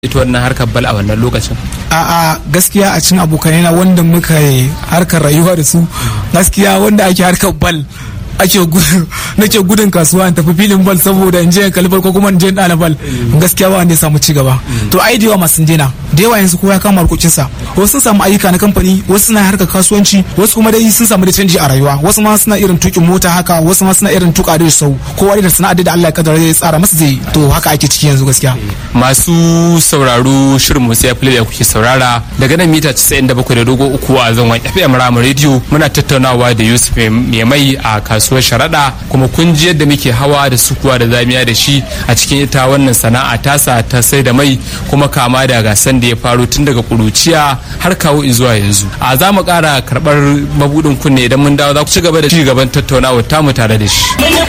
ita wannan harkar bal a wannan lokacin a'a gaskiya a cikin abokanai na wanda muka yi harkar rayuwa da su gaskiya wanda ake harkar bal ake nake gudun kasuwa in tafi filin bal saboda in je kalbar ko kuma in je dana bal gaskiya ba wanda ya samu ci gaba to ai da yawa masu dena da yawa yanzu kowa ya kama harkokin sa wasu sun samu ayyuka na kamfani wasu suna harkar kasuwanci wasu kuma dai sun samu da canji a rayuwa wasu ma suna irin tukin mota haka wasu ma suna irin tuka da sau kowa da sana'ar da Allah ya kaddara ya tsara masa zai to haka ake ciki yanzu gaskiya masu sauraro shirin musu ya da kuke saurara daga nan mita 97 da dogo uku a zangon FM Rama Radio muna tattaunawa da Yusuf mai a kasuwar sharaɗa kuma kun ji yadda muke hawa da sukuwa da zamiya da shi a cikin ita wannan sana'a tasa ta sai da mai kuma kama da gasan da ya faro tun daga kuruciya har kawo zuwa yanzu a za mu ƙara karɓar mabudin kunne idan mun dawo za ku ci gaba da ci gaban tattaunawa tamu tare da shi